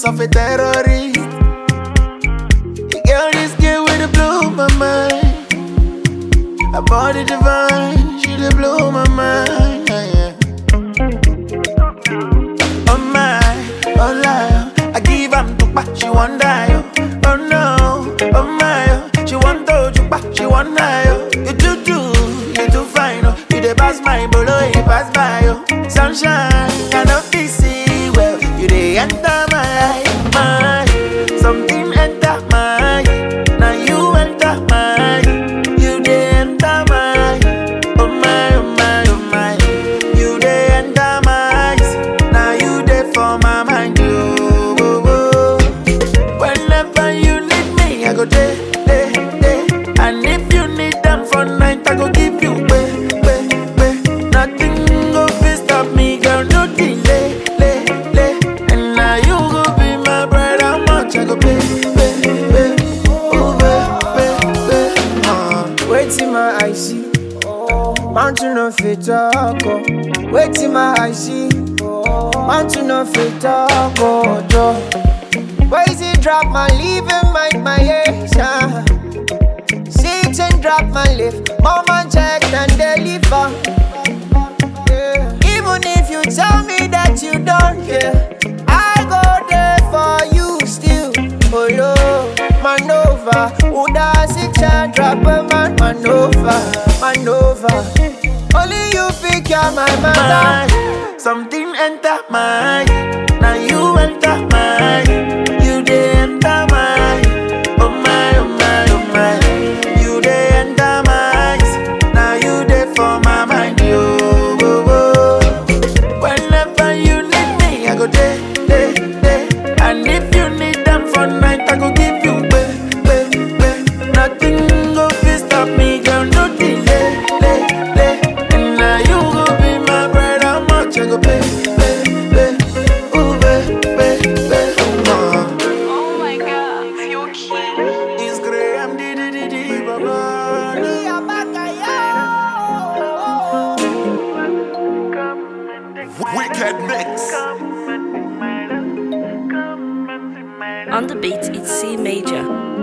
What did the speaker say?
of a terrorist. You girl, this girl with the blow my mind. Her body divine, she the blow my mind. yeah. Oh my, oh lie, I give am tukpa, she want die. Oh, oh no, oh my, oh, she want to chukpa, she want die. Oh, you too do, you too fine. Oh, you the pass my bolo, you pass by. Oh, sunshine, cannot be see well. You the enter my eye, my something enter my now you enter my you the enter my oh my oh my oh my you the enter my now you the for my mind you oh, oh. whenever you need me I go there there there and if you need them for night I go give you way way way nothing go fit stop me girl no delay lay lay and now you go be my bride how much I go pay pay pay oh pay pay pay uh. Waiting my I see. Mountain of it talk. oh. Waiting my I see. Mountain of it talk. Oh, Joe. Boys, it drop my leaving my my yes. ah. Sit and drop my lift. Mama check and deliver. Yeah. Even if you tell me that you don't care, I go there for you still. Oh, no, manova. Uda six and drop a man, manova, manova. Only you pick your my matter. my something enter my now you enter my you dey enter my oh my oh my oh my you dey enter my now you dey for my mind yo oh, oh. whenever you need me I go there there there and if you need them for night I go give you pay pay pay nothing go fit stop me girl no delay lay lay and now you go be my bride how much I go pay pay pay ooh pay pay pay uh. Oh my god, you cute. It's Graham di di di di baba Wicked mix. On the beat, it's C major.